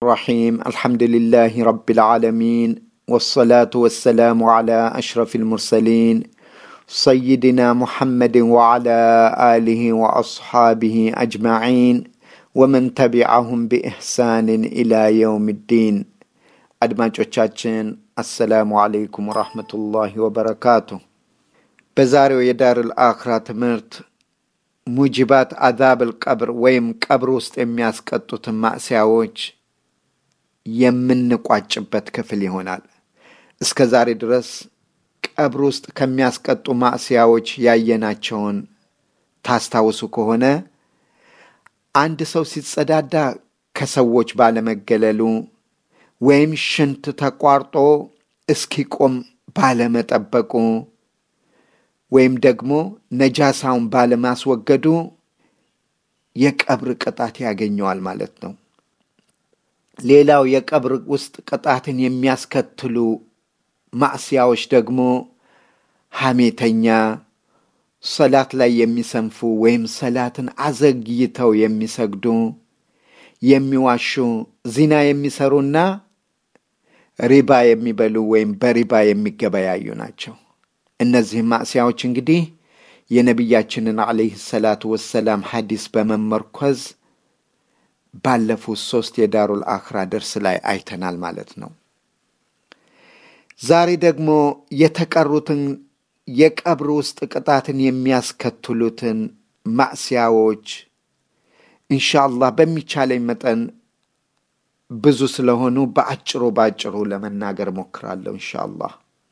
الرحيم الحمد لله رب العالمين والصلاة والسلام على أشرف المرسلين سيدنا محمد وعلى آله وأصحابه أجمعين ومن تبعهم بإحسان إلى يوم الدين አድማጮቻችን አሰላሙ አለይኩም ወራህመቱላሂ ወበረካቱ። በዛሬው የዳርል አኽራ ትምህርት ሙጅባት አዛብል ቀብር ወይም ቀብር ውስጥ የሚያስቀጡትን ማዕስያዎች የምንቋጭበት ክፍል ይሆናል። እስከ ዛሬ ድረስ ቀብር ውስጥ ከሚያስቀጡ ማዕስያዎች ያየናቸውን ታስታውሱ ከሆነ አንድ ሰው ሲጸዳዳ ከሰዎች ባለመገለሉ ወይም ሽንት ተቋርጦ እስኪቆም ባለመጠበቁ ወይም ደግሞ ነጃሳውን ባለማስወገዱ የቀብር ቅጣት ያገኘዋል ማለት ነው። ሌላው የቀብር ውስጥ ቅጣትን የሚያስከትሉ ማዕስያዎች ደግሞ ሐሜተኛ፣ ሰላት ላይ የሚሰንፉ ወይም ሰላትን አዘግይተው የሚሰግዱ፣ የሚዋሹ፣ ዚና የሚሰሩና ሪባ የሚበሉ ወይም በሪባ የሚገበያዩ ናቸው። እነዚህም ማዕስያዎች እንግዲህ የነቢያችንን ዓለይህ ሰላቱ ወሰላም ሐዲስ በመመርኮዝ ባለፉት ሶስት የዳሩል አኽራ ደርስ ላይ አይተናል ማለት ነው። ዛሬ ደግሞ የተቀሩትን የቀብር ውስጥ ቅጣትን የሚያስከትሉትን ማዕስያዎች ኢንሻአላህ በሚቻለኝ መጠን ብዙ ስለሆኑ በአጭሩ በአጭሩ ለመናገር ሞክራለሁ ኢንሻአላህ።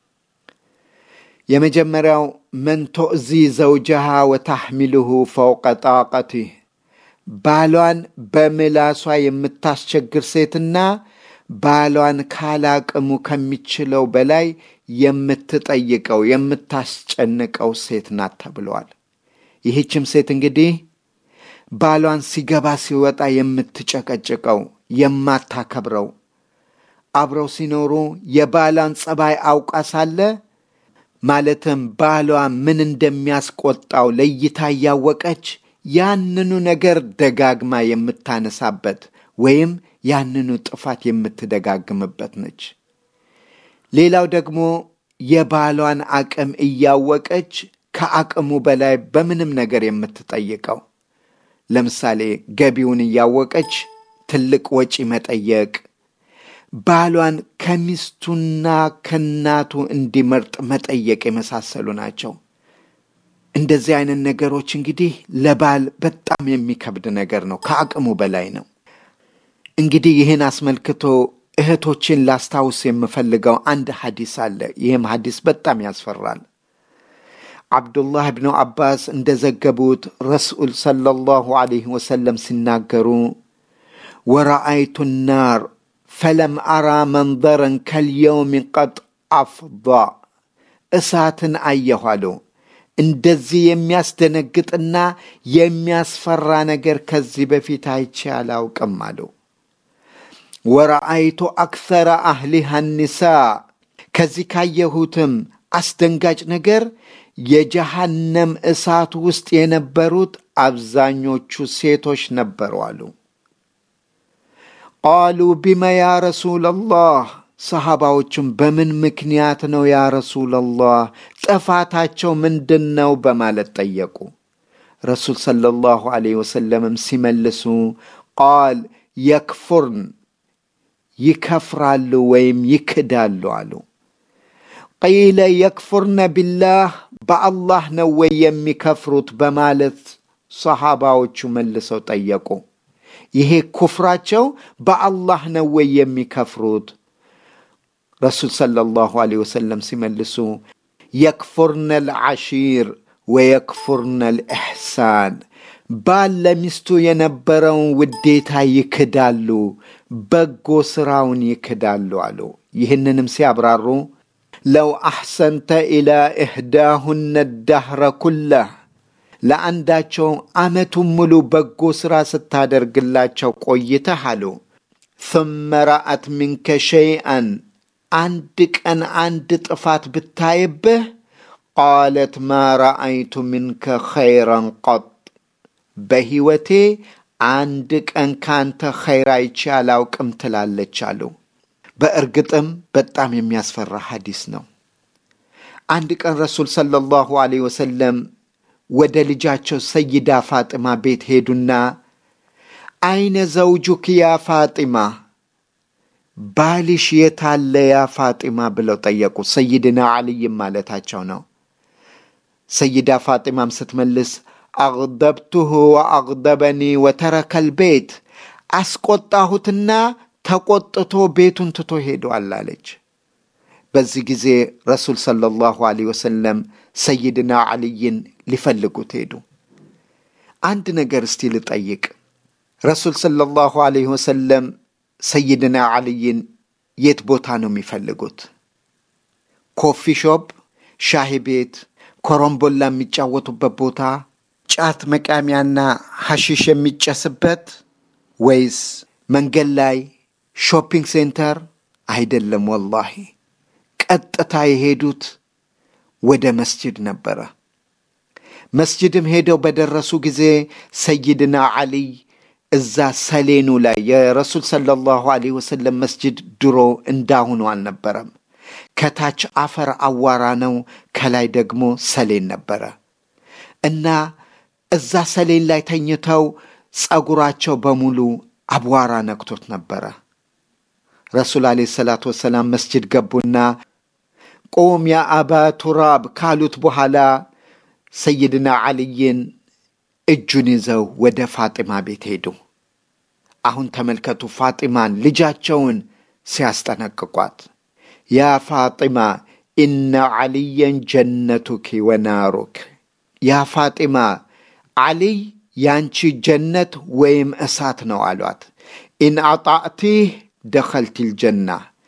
የመጀመሪያው መን ቶእዚ ዘውጀሃ ወታሕሚልሁ ፈውቀ ጣቀቲህ ባሏን በምላሷ የምታስቸግር ሴትና ባሏን ካላቅሙ ከሚችለው በላይ የምትጠይቀው የምታስጨንቀው ሴት ናት ተብለዋል። ይህችም ሴት እንግዲህ ባሏን ሲገባ ሲወጣ የምትጨቀጭቀው የማታከብረው አብረው ሲኖሩ የባሏን ጸባይ አውቃ ሳለ ማለትም ባሏ ምን እንደሚያስቆጣው ለይታ እያወቀች ያንኑ ነገር ደጋግማ የምታነሳበት ወይም ያንኑ ጥፋት የምትደጋግምበት ነች። ሌላው ደግሞ የባሏን አቅም እያወቀች ከአቅሙ በላይ በምንም ነገር የምትጠይቀው ለምሳሌ ገቢውን እያወቀች ትልቅ ወጪ መጠየቅ፣ ባሏን ከሚስቱና ከናቱ እንዲመርጥ መጠየቅ የመሳሰሉ ናቸው። እንደዚህ አይነት ነገሮች እንግዲህ ለባል በጣም የሚከብድ ነገር ነው፣ ከአቅሙ በላይ ነው። እንግዲህ ይህን አስመልክቶ እህቶችን ላስታውስ የምፈልገው አንድ ሐዲስ አለ። ይህም ሐዲስ በጣም ያስፈራል። አብዱላህ ብኑ አባስ እንደዘገቡት ረሱል ሰለላሁ ዐለይሂ ወሰለም ሲናገሩ ወረአይቱ ናር ፈለም አራ መንዘረን ከልየውም ቀጥ አፍዳ እሳትን አየሁ አሉ። እንደዚህ የሚያስደነግጥና የሚያስፈራ ነገር ከዚህ በፊት አይቼ አላውቅም አሉ። ወረአይቱ አክሰረ አህሊሃ ኒሳ ከዚህ ካየሁትም አስደንጋጭ ነገር የጀሃነም እሳት ውስጥ የነበሩት አብዛኞቹ ሴቶች ነበሩ አሉ። ቃሉ ቢመ ያ ረሱለላህ ሰሃባዎቹም በምን ምክንያት ነው ያ ረሱለላህ ጥፋታቸው ምንድን ነው በማለት ጠየቁ። ረሱል ሰለላሁ ዐለይሂ ወሰለምም ሲመልሱ ቃል የክፉርን ይከፍራሉ ወይም ይክዳሉ አሉ። ቂለ የክፉርነ ቢላህ በአላህ ነው ወይ የሚከፍሩት በማለት ሰሃባዎቹ መልሰው ጠየቁ። ይሄ ኩፍራቸው በአላህ ነው ወይ የሚከፍሩት? ረሱል ሰለላሁ ዐለይሂ ወሰለም ሲመልሱ የክፉርነ ልዓሺር ወየክፉርነ ልኢሕሳን ባል ለሚስቱ የነበረውን ውዴታ ይክዳሉ፣ በጎ ስራውን ይክዳሉ አሉ። ይህንንም ሲያብራሩ ለው አሕሰንተ ኢላ ኢሕዳሁነ ዳህረ ኩላህ ለአንዳቸው ዓመቱን ሙሉ በጎ ሥራ ስታደርግላቸው ቆይተህ አሉ ثመ ረአት ሚንከ ሸይአን አንድ ቀን አንድ ጥፋት ብታይብህ ቃለት ማ ረአይቱ ሚንከ ኸይረን ቀጥ በሕይወቴ አንድ ቀን ካንተ ኸይር አይቼ አላውቅም ትላለች አሉ። በእርግጥም በጣም የሚያስፈራ ሐዲስ ነው። አንድ ቀን ረሱል ሰለላሁ ዐለይሂ ወሰለም ወደ ልጃቸው ሰይዳ ፋጢማ ቤት ሄዱና አይነ ዘውጁክ ያ ፋጢማ፣ ባልሽ የታለ ያ ፋጢማ ብለው ጠየቁ። ሰይድና ዓልይም ማለታቸው ነው። ሰይዳ ፋጢማም ስትመልስ አግደብቱሁ ወአግደበኒ ወተረከል ቤት፣ አስቆጣሁትና ተቆጥቶ ቤቱን ትቶ ሄዷል አለች። በዚህ ጊዜ ረሱል ሰለላሁ ዐለይሂ ወሰለም ሰይድና ዓልይን ሊፈልጉት ሄዱ። አንድ ነገር እስቲ ልጠይቅ። ረሱል ሰለላሁ ዐለይሂ ወሰለም ሰይድና ዓልይን የት ቦታ ነው የሚፈልጉት? ኮፊ ሾፕ፣ ሻሂ ቤት፣ ኮረምቦላ የሚጫወቱበት ቦታ፣ ጫት መቃሚያና ሐሺሽ የሚጨስበት ወይስ መንገድ ላይ ሾፒንግ ሴንተር? አይደለም ወላሂ ቀጥታ የሄዱት ወደ መስጅድ ነበረ። መስጅድም ሄደው በደረሱ ጊዜ ሰይድና ዓሊይ እዛ ሰሌኑ ላይ የረሱል ሰለላሁ ዐለይሂ ወሰለም መስጅድ ድሮ እንዳሁኑ አልነበረም። ከታች አፈር አዋራ ነው፣ ከላይ ደግሞ ሰሌን ነበረ እና እዛ ሰሌን ላይ ተኝተው ጸጉራቸው በሙሉ አቧራ ነክቶት ነበረ። ረሱል ዐለይሂ ሰላቱ ወሰላም መስጅድ ገቡና ቁም ያ አባ ቱራብ ካሉት በኋላ ሰይድና ዓልይን እጁን ይዘው ወደ ፋጢማ ቤት ሄዱ። አሁን ተመልከቱ ፋጢማን ልጃቸውን ሲያስጠነቅቋት፣ ያ ፋጢማ ኢነ ዓልየን ጀነቱኪ ወናሩክ፣ ያ ፋጢማ ዓሊይ ያንቺ ጀነት ወይም እሳት ነው አሏት። ኢን አጣዕቲህ ደኸልቲል ጀና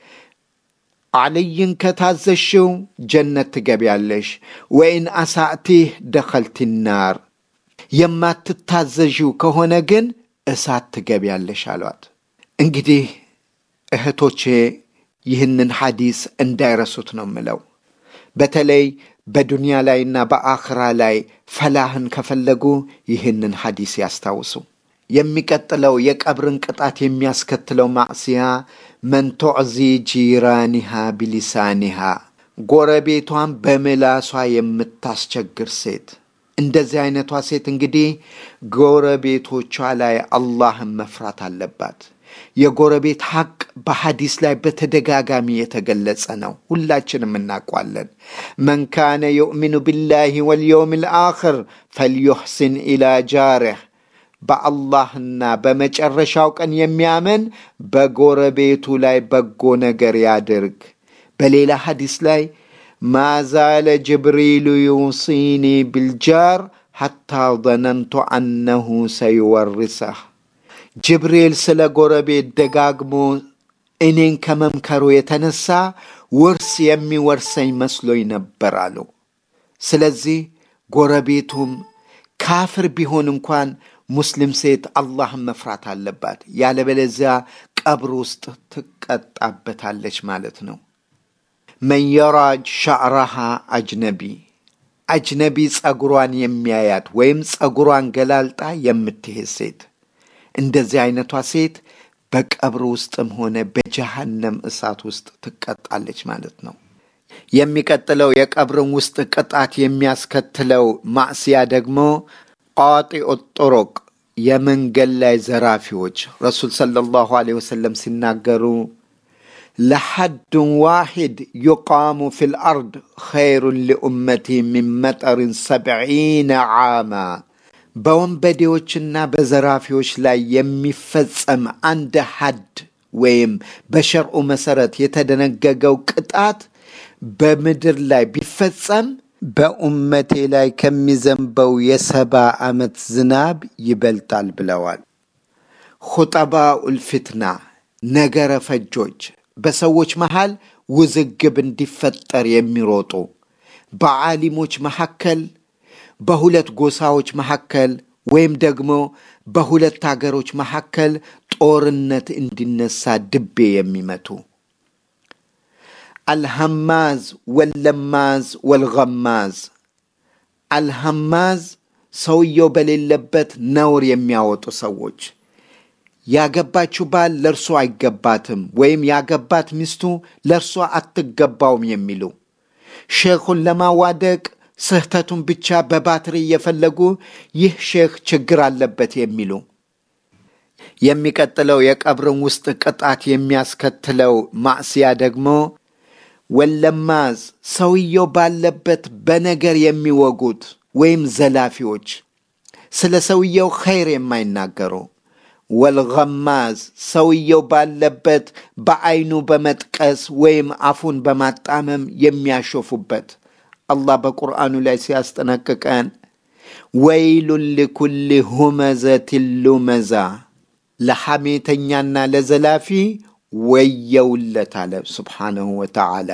ዓልይን ከታዘሽው ጀነት ትገቢያለሽ፣ ወኢን አሳእቲህ ደኸልቲ ናር የማትታዘዥው ከሆነ ግን እሳት ትገቢያለሽ አሏት። እንግዲህ እህቶቼ ይህንን ሐዲስ እንዳይረሱት ነው ምለው። በተለይ በዱንያ ላይና በአኽራ ላይ ፈላህን ከፈለጉ ይህንን ሐዲስ ያስታውሱ። የሚቀጥለው የቀብርን ቅጣት የሚያስከትለው ማዕስያ መን ቱዕዚ ጂራኒሃ ቢሊሳኒሃ ጎረቤቷን በምላሷ የምታስቸግር ሴት። እንደዚህ አይነቷ ሴት እንግዲህ ጎረቤቶቿ ላይ አላህን መፍራት አለባት። የጎረቤት ሐቅ በሐዲስ ላይ በተደጋጋሚ የተገለጸ ነው። ሁላችንም እናውቋለን። መን ካነ ዩእሚኑ ቢላሂ ወልየውም ልአኽር ፈልዩሕሲን ኢላ ጃርህ በአላህና በመጨረሻው ቀን የሚያምን በጎረቤቱ ላይ በጎ ነገር ያድርግ። በሌላ ሐዲስ ላይ ማዛለ ጅብሪሉ ዩሲኒ ቢልጃር ሐታ ዘነንቱ አነሁ ሰይወርሰህ። ጅብሪል ስለ ጎረቤት ደጋግሞ እኔን ከመምከሩ የተነሳ ውርስ የሚወርሰኝ መስሎኝ ነበር አሉ። ስለዚህ ጎረቤቱም ካፍር ቢሆን እንኳን ሙስሊም ሴት አላህን መፍራት አለባት። ያለበለዚያ ቀብር ውስጥ ትቀጣበታለች ማለት ነው። መን የራጅ ሻዕራሃ አጅነቢ አጅነቢ ጸጉሯን የሚያያት ወይም ጸጉሯን ገላልጣ የምትሄድ ሴት እንደዚህ አይነቷ ሴት በቀብር ውስጥም ሆነ በጀሃነም እሳት ውስጥ ትቀጣለች ማለት ነው። የሚቀጥለው የቀብርን ውስጥ ቅጣት የሚያስከትለው ማዕስያ ደግሞ ቃጢኦ ጦሮቅ የመንገድ ላይ ዘራፊዎች ረሱል ሰለላሁ ዐለይሂ ወሰለም ሲናገሩ ለሐዱን ዋሂድ ዩቃሙ ፊል አርድ ኸይሩን ሊኡመቲ ሚን መጠርን ሰብዒነ ዓማ በወንበዴዎችና በዘራፊዎች ላይ የሚፈጸም አንድ ሐድ ወይም በሸርዑ መሰረት የተደነገገው ቅጣት በምድር ላይ ቢፈጸም በኡመቴ ላይ ከሚዘንበው የሰባ ዓመት ዝናብ ይበልጣል ብለዋል። ኹጠባኡል ፊትና ነገረ ፈጆች በሰዎች መሃል ውዝግብ እንዲፈጠር የሚሮጡ በዓሊሞች መካከል፣ በሁለት ጎሳዎች መካከል ወይም ደግሞ በሁለት አገሮች መካከል ጦርነት እንዲነሳ ድቤ የሚመቱ አልሐማዝ ወለማዝ ወልገማዝ አልሐማዝ ሰውየው በሌለበት ነውር የሚያወጡ ሰዎች ያገባችው ባል ለእርሷ አይገባትም ወይም ያገባት ሚስቱ ለእርሷ አትገባውም የሚሉ ሼኹን ለማዋደቅ ስህተቱን ብቻ በባትሪ እየፈለጉ ይህ ሼክ ችግር አለበት የሚሉ የሚቀጥለው የቀብርን ውስጥ ቅጣት የሚያስከትለው ማዕስያ ደግሞ ወለማዝ ሰውየው ባለበት በነገር የሚወጉት ወይም ዘላፊዎች ስለ ሰውየው ኸይር የማይናገሩ ወልገማዝ ሰውየው ባለበት በዐይኑ በመጥቀስ ወይም አፉን በማጣመም የሚያሾፉበት አላህ በቁርአኑ ላይ ሲያስጠነቅቀን ወይሉን ሊኩል ሁመዘትን ሉመዛ ለሐሜተኛና ለዘላፊ ወየውለት አለ ስብሓንሁ ወተዓላ።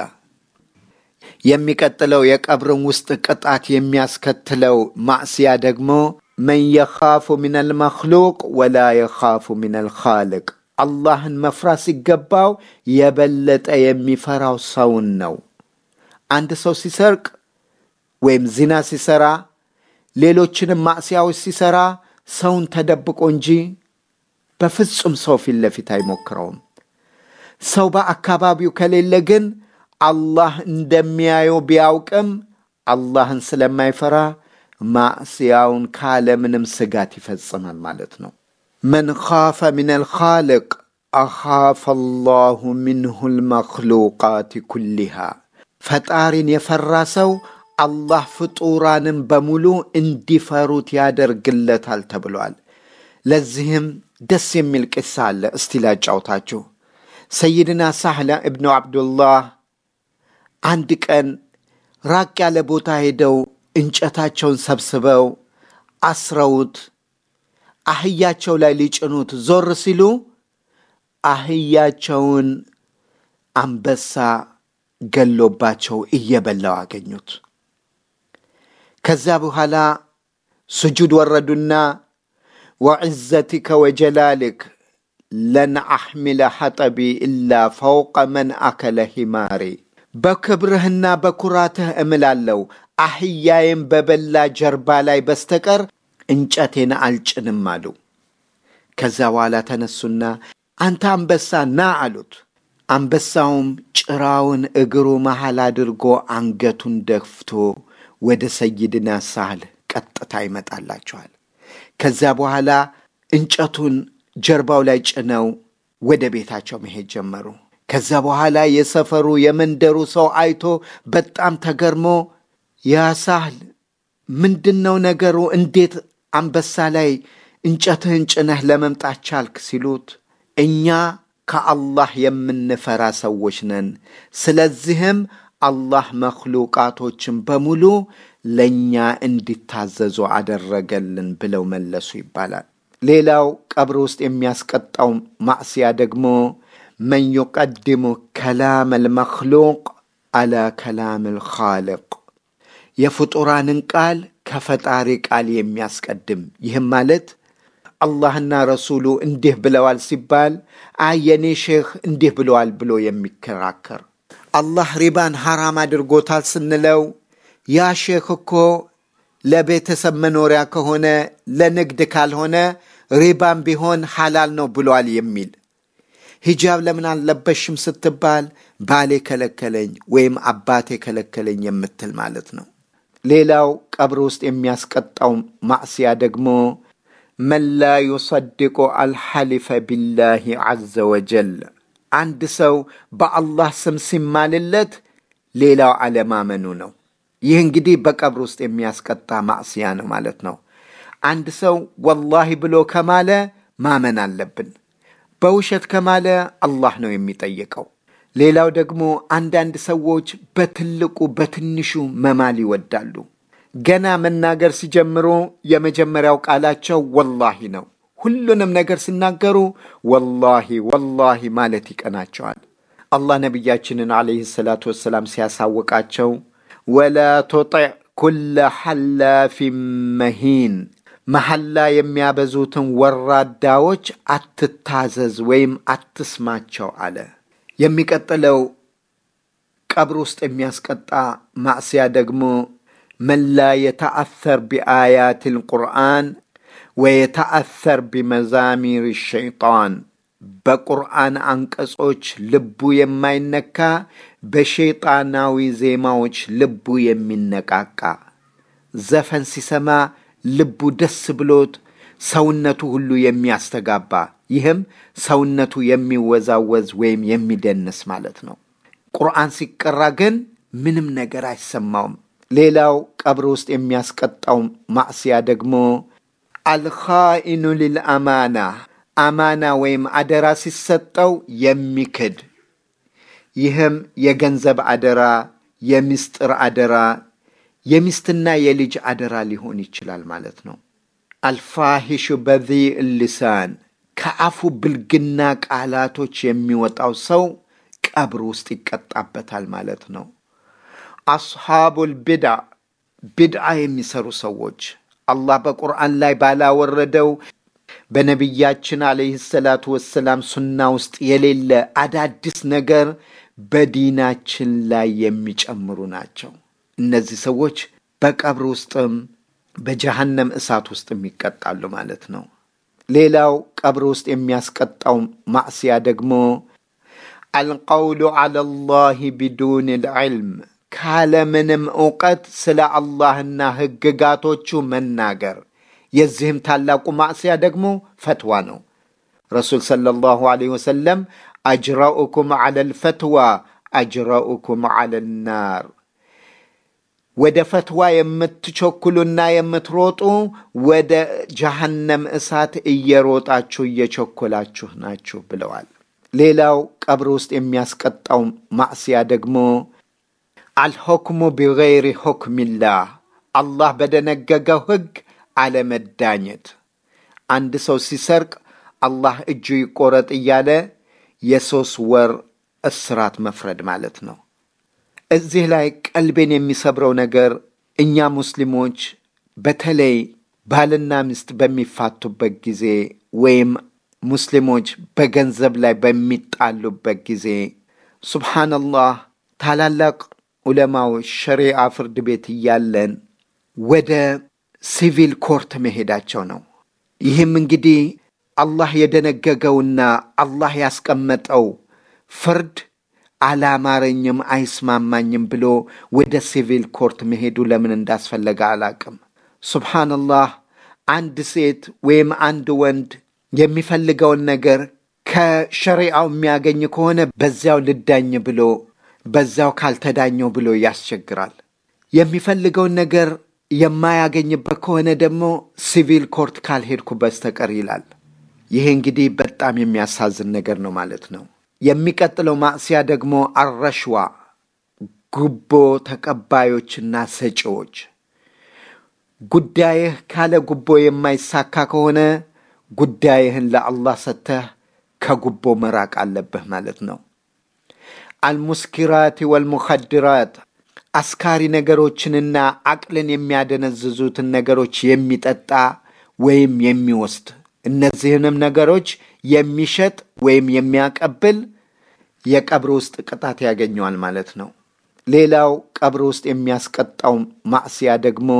የሚቀጥለው የቀብርን ውስጥ ቅጣት የሚያስከትለው ማዕስያ ደግሞ መን የኻፉ ምን አልመክሉቅ ወላ የኻፉ ምን አልኻልቅ አላህን መፍራት ሲገባው የበለጠ የሚፈራው ሰውን ነው። አንድ ሰው ሲሰርቅ ወይም ዚና ሲሰራ፣ ሌሎችንም ማዕስያዎች ሲሰራ ሰውን ተደብቆ እንጂ በፍጹም ሰው ፊት ለፊት አይሞክረውም። ሰው በአካባቢው ከሌለ ግን አላህ እንደሚያየው ቢያውቅም አላህን ስለማይፈራ ማዕስያውን ካለምንም ስጋት ይፈጽማል ማለት ነው። መን ኻፈ ምን አልኻልቅ አኻፈ አላሁ ሚንሁ ልመክሉቃት ኩሊሃ ፈጣሪን የፈራ ሰው አላህ ፍጡራንን በሙሉ እንዲፈሩት ያደርግለታል ተብሏል። ለዚህም ደስ የሚል ቅሳ አለ። እስቲ ላጫውታችሁ። ሰይድና ሳህላ እብኑ አብዱላህ አንድ ቀን ራቅ ያለ ቦታ ሄደው እንጨታቸውን ሰብስበው አስረውት አህያቸው ላይ ሊጭኑት ዞር ሲሉ አህያቸውን አንበሳ ገሎባቸው እየበላው አገኙት። ከዚያ በኋላ ስጁድ ወረዱና ወዕዘቲከ ወጀላልክ ለን አሕሚለ ሐጠቢ ኢላ ፈውቀ መን አከለ ሂማሪ በክብርህና በኩራትህ እምላለው አህያዬም በበላ ጀርባ ላይ በስተቀር እንጨቴን አልጭንም አሉ። ከዚያ በኋላ ተነሱና አንተ አንበሳ ና አሉት። አንበሳውም ጭራውን እግሩ መሃል አድርጎ አንገቱን ደፍቶ ወደ ሰይድና ሳህል ቀጥታ ይመጣላቸዋል። ከዚያ በኋላ እንጨቱን ጀርባው ላይ ጭነው ወደ ቤታቸው መሄድ ጀመሩ። ከዚያ በኋላ የሰፈሩ የመንደሩ ሰው አይቶ በጣም ተገርሞ ያ ሳህል ምንድን ነው ነገሩ? እንዴት አንበሳ ላይ እንጨትህን ጭነህ ለመምጣት ቻልክ? ሲሉት እኛ ከአላህ የምንፈራ ሰዎች ነን። ስለዚህም አላህ መክሉቃቶችን በሙሉ ለእኛ እንዲታዘዙ አደረገልን ብለው መለሱ ይባላል። ሌላው ቀብር ውስጥ የሚያስቀጣው ማዕስያ ደግሞ መን ዩቀድሙ ከላም አልመክሉቅ አላ ከላም አልኻልቅ የፍጡራንን ቃል ከፈጣሪ ቃል የሚያስቀድም ይህም ማለት አላህና ረሱሉ እንዲህ ብለዋል ሲባል አይ የኔ ሼህ እንዲህ ብለዋል ብሎ የሚከራከር አላህ ሪባን ሐራም አድርጎታል ስንለው ያ ሼክ እኮ ለቤተሰብ መኖሪያ ከሆነ ለንግድ ካልሆነ ሪባን ቢሆን ሐላል ነው ብሏል የሚል ሂጃብ ለምን አልለበሽም ስትባል ባሌ ከለከለኝ ወይም አባቴ ከለከለኝ የምትል ማለት ነው። ሌላው ቀብር ውስጥ የሚያስቀጣው ማዕስያ ደግሞ መን ላ ዩሰድቁ አልሐሊፈ ቢላሂ ዐዘ ወጀል አንድ ሰው በአላህ ስም ሲማልለት ሌላው አለማመኑ ነው። ይህ እንግዲህ በቀብር ውስጥ የሚያስቀጣ ማዕስያ ነው ማለት ነው። አንድ ሰው ወላሂ ብሎ ከማለ ማመን አለብን። በውሸት ከማለ አላህ ነው የሚጠየቀው። ሌላው ደግሞ አንዳንድ ሰዎች በትልቁ በትንሹ መማል ይወዳሉ። ገና መናገር ሲጀምሩ የመጀመሪያው ቃላቸው ወላሂ ነው። ሁሉንም ነገር ሲናገሩ ወላሂ ወላሂ ማለት ይቀናቸዋል። አላህ ነቢያችንን ዓለይሂ ሰላቱ ወሰላም ሲያሳውቃቸው ወላ ቱጢዕ ኩለ ሐላፊን መሂን መሐላ የሚያበዙትን ወራዳዎች አትታዘዝ ወይም አትስማቸው አለ። የሚቀጥለው ቀብር ውስጥ የሚያስቀጣ ማዕስያ ደግሞ መን ላ የተአሰር ቢአያት ልቁርአን ወየተአሰር ቢመዛሚር ሸይጣን በቁርአን አንቀጾች ልቡ የማይነካ በሸይጣናዊ ዜማዎች ልቡ የሚነቃቃ ዘፈን ሲሰማ ልቡ ደስ ብሎት ሰውነቱ ሁሉ የሚያስተጋባ ይህም ሰውነቱ የሚወዛወዝ ወይም የሚደንስ ማለት ነው። ቁርአን ሲቀራ ግን ምንም ነገር አይሰማውም። ሌላው ቀብር ውስጥ የሚያስቀጣው ማዕስያ ደግሞ አልኻኢኑ ሊልአማና አማና ወይም አደራ ሲሰጠው የሚክድ ይህም የገንዘብ አደራ፣ የሚስጥር አደራ፣ የሚስትና የልጅ አደራ ሊሆን ይችላል ማለት ነው። አልፋሂሹ በዚእ ልሳን ከአፉ ብልግና ቃላቶች የሚወጣው ሰው ቀብር ውስጥ ይቀጣበታል ማለት ነው። አስሓቡል ቢድዓ ቢድዓ የሚሰሩ ሰዎች አላህ በቁርአን ላይ ባላወረደው በነቢያችን ዓለይህ ሰላቱ ወሰላም ሱና ውስጥ የሌለ አዳዲስ ነገር በዲናችን ላይ የሚጨምሩ ናቸው። እነዚህ ሰዎች በቀብር ውስጥም በጀሃነም እሳት ውስጥም ይቀጣሉ ማለት ነው። ሌላው ቀብር ውስጥ የሚያስቀጣው ማዕስያ ደግሞ አልቀውሉ ዐላ ላህ ቢዱን ልዕልም ካለምንም እውቀት ስለ አላህና ሕግጋቶቹ መናገር። የዚህም ታላቁ ማዕስያ ደግሞ ፈትዋ ነው። ረሱል ሰለላሁ ዐለይሂ ወሰለም አጅራኡኩም ዐለ ልፈትዋ አጅራኡኩም ዐለ ናር ወደ ፈትዋ የምትቸኩሉና የምትሮጡ ወደ ጀሃነም እሳት እየሮጣችሁ እየቸኮላችሁ ናችሁ ብለዋል። ሌላው ቀብር ውስጥ የሚያስቀጣው ማዕስያ ደግሞ አልሑክሙ ቢገይሪ ሑክሚላህ አላህ በደነገገው ሕግ አለመዳኘት። አንድ ሰው ሲሰርቅ አላህ እጁ ይቆረጥ እያለ የሦስት ወር እስራት መፍረድ ማለት ነው። እዚህ ላይ ቀልቤን የሚሰብረው ነገር እኛ ሙስሊሞች በተለይ ባልና ሚስት በሚፋቱበት ጊዜ ወይም ሙስሊሞች በገንዘብ ላይ በሚጣሉበት ጊዜ ሱብሓነላህ ታላላቅ ዑለማዎች ሸሪዓ ፍርድ ቤት እያለን ወደ ሲቪል ኮርት መሄዳቸው ነው። ይህም እንግዲህ አላህ የደነገገውና አላህ ያስቀመጠው ፍርድ አላማረኝም፣ አይስማማኝም ብሎ ወደ ሲቪል ኮርት መሄዱ ለምን እንዳስፈለገ አላቅም። ሱብሓነላህ አንድ ሴት ወይም አንድ ወንድ የሚፈልገውን ነገር ከሸሪዓው የሚያገኝ ከሆነ በዚያው ልዳኝ ብሎ በዚያው ካልተዳኘው ብሎ ያስቸግራል። የሚፈልገውን ነገር የማያገኝበት ከሆነ ደግሞ ሲቪል ኮርት ካልሄድኩ በስተቀር ይላል። ይሄ እንግዲህ በጣም የሚያሳዝን ነገር ነው ማለት ነው። የሚቀጥለው ማዕስያ ደግሞ አረሽዋ ጉቦ ተቀባዮችና ሰጪዎች። ጉዳይህ ካለ ጉቦ የማይሳካ ከሆነ ጉዳይህን ለአላህ ሰጥተህ ከጉቦ መራቅ አለብህ ማለት ነው። አልሙስኪራት ወልሙኸድራት አስካሪ ነገሮችንና አቅልን የሚያደነዝዙትን ነገሮች የሚጠጣ ወይም የሚወስድ እነዚህንም ነገሮች የሚሸጥ ወይም የሚያቀብል የቀብር ውስጥ ቅጣት ያገኘዋል ማለት ነው። ሌላው ቀብር ውስጥ የሚያስቀጣው ማዕስያ ደግሞ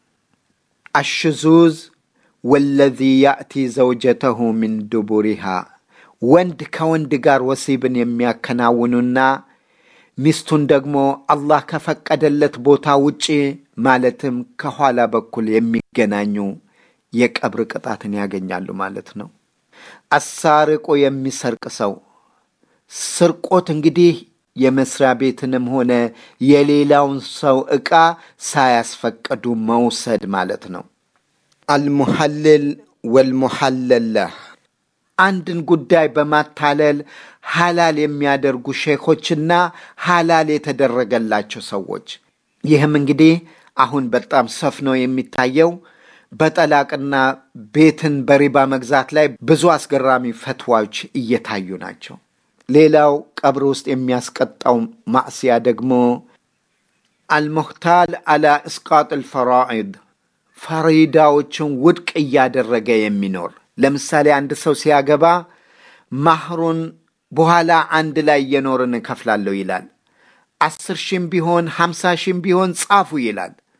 አሽዙዝ ወለዚ ያእቲ ዘውጀተሁ ሚን ዱቡሪሃ ወንድ ከወንድ ጋር ወሲብን የሚያከናውኑና ሚስቱን ደግሞ አላህ ከፈቀደለት ቦታ ውጪ ማለትም ከኋላ በኩል የሚገናኙ የቀብር ቅጣትን ያገኛሉ ማለት ነው። አሳርቆ የሚሰርቅ ሰው ስርቆት እንግዲህ የመስሪያ ቤትንም ሆነ የሌላውን ሰው ዕቃ ሳያስፈቅዱ መውሰድ ማለት ነው። አልሙሐልል ወልሙሐለላህ አንድን ጉዳይ በማታለል ሐላል የሚያደርጉ ሼኾችና ሐላል የተደረገላቸው ሰዎች። ይህም እንግዲህ አሁን በጣም ሰፍኖ የሚታየው በጠላቅና ቤትን በሪባ መግዛት ላይ ብዙ አስገራሚ ፈትዋዎች እየታዩ ናቸው። ሌላው ቀብር ውስጥ የሚያስቀጣው ማዕስያ ደግሞ አልሙህታል አላ እስቃጥ ልፈራኢድ ፈሪዳዎችን ውድቅ እያደረገ የሚኖር ለምሳሌ አንድ ሰው ሲያገባ ማህሩን በኋላ አንድ ላይ እየኖርን እከፍላለሁ ይላል። አስር ሺህም ቢሆን ሀምሳ ሺህም ቢሆን ጻፉ ይላል።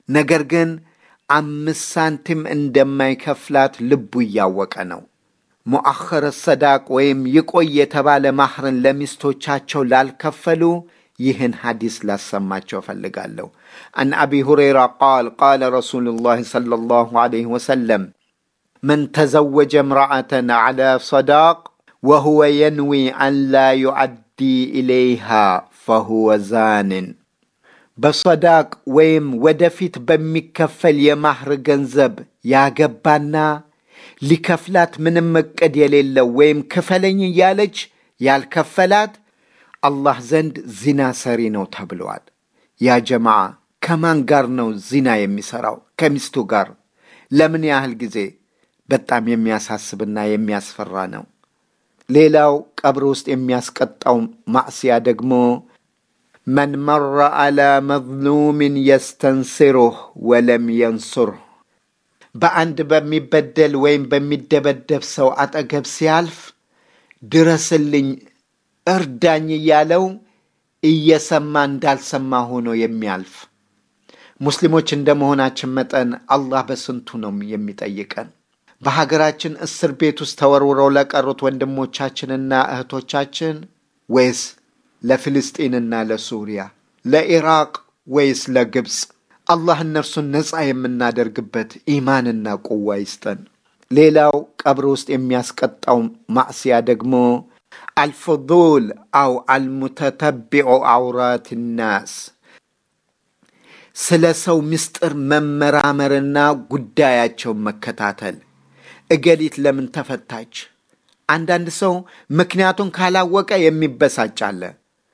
ነገር ግን አምስት ሳንቲም እንደማይከፍላት ልቡ እያወቀ ነው። ሙአኸረ ሰዳቅ ወይም ይቆይ የተባለ ማህርን ለሚስቶቻቸው ላልከፈሉ ይህን ሐዲስ ላሰማቸው እፈልጋለሁ። አን አቢ ሁረይራ ቃል ቃለ ረሱሉላህ ሰለላሁ ዐለይሂ ወሰለም መን ተዘወጀ እምረአተን ዐላ ሰዳቅ ወሁወ የንዊ አን ላ ዩዐዲ ኢለይሃ ፈሁወ ዛንን። በሰዳቅ ወይም ወደፊት በሚከፈል የማህር ገንዘብ ያገባና ሊከፍላት ምንም እቅድ የሌለው ወይም ክፈለኝ እያለች ያልከፈላት አላህ ዘንድ ዚና ሰሪ ነው ተብለዋል። ያ ጀማዓ ከማን ጋር ነው ዚና የሚሰራው? ከሚስቱ ጋር። ለምን ያህል ጊዜ? በጣም የሚያሳስብና የሚያስፈራ ነው። ሌላው ቀብር ውስጥ የሚያስቀጣው ማዕስያ ደግሞ መን መረ አላ መዝሉምን የስተንስሩህ ወለም የንሱርህ በአንድ በሚበደል ወይም በሚደበደብ ሰው አጠገብ ሲያልፍ ድረስልኝ፣ እርዳኝ እያለው እየሰማ እንዳልሰማ ሆኖ የሚያልፍ ሙስሊሞች እንደ መሆናችን መጠን አላህ በስንቱ ነው የሚጠይቀን። በሀገራችን እስር ቤት ውስጥ ተወርውረው ለቀሩት ወንድሞቻችንና እህቶቻችን ወይስ ለፍልስጢንና ለሱሪያ፣ ለኢራቅ ወይስ ለግብፅ? አላህ እነርሱን ነፃ የምናደርግበት ኢማንና ቁዋ ይስጠን። ሌላው ቀብር ውስጥ የሚያስቀጣው ማዕስያ ደግሞ አልፍዱል አው አልሙተተቢዑ አውራት ናስ ስለ ሰው ምስጢር መመራመርና ጉዳያቸውን መከታተል። እገሊት ለምን ተፈታች? አንዳንድ ሰው ምክንያቱን ካላወቀ የሚበሳጭ አለ።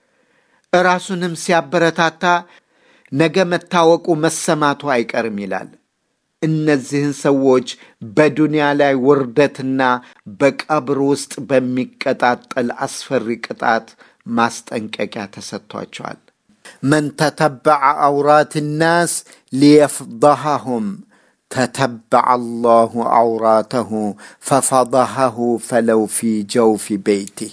እራሱንም ሲያበረታታ ነገ መታወቁ መሰማቱ አይቀርም ይላል። እነዚህን ሰዎች በዱንያ ላይ ውርደትና በቀብር ውስጥ በሚቀጣጠል አስፈሪ ቅጣት ማስጠንቀቂያ ተሰጥቷቸዋል። መን ተተበዐ አውራት ናስ ሊየፍضሐሁም ተተበዐ አላሁ አውራተሁ ፈፈضሐሁ ፈለው ፊ ጀውፊ ቤይቲህ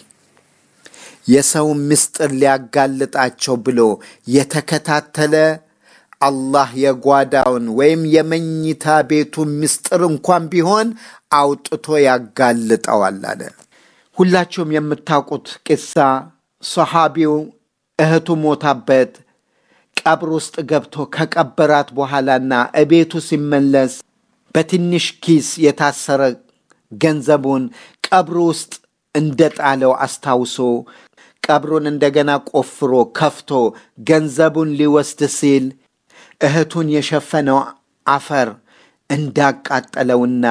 የሰው ምስጢር ሊያጋልጣቸው ብሎ የተከታተለ አላህ የጓዳውን ወይም የመኝታ ቤቱን ምስጢር እንኳን ቢሆን አውጥቶ ያጋልጠዋል አለ። ሁላችሁም የምታውቁት ቂሳ ሰሓቢው እህቱ ሞታበት ቀብር ውስጥ ገብቶ ከቀበራት በኋላና እቤቱ ሲመለስ በትንሽ ኪስ የታሰረ ገንዘቡን ቀብር ውስጥ እንደጣለው አስታውሶ ቀብሩን እንደገና ቆፍሮ ከፍቶ ገንዘቡን ሊወስድ ሲል እህቱን የሸፈነው አፈር እንዳቃጠለውና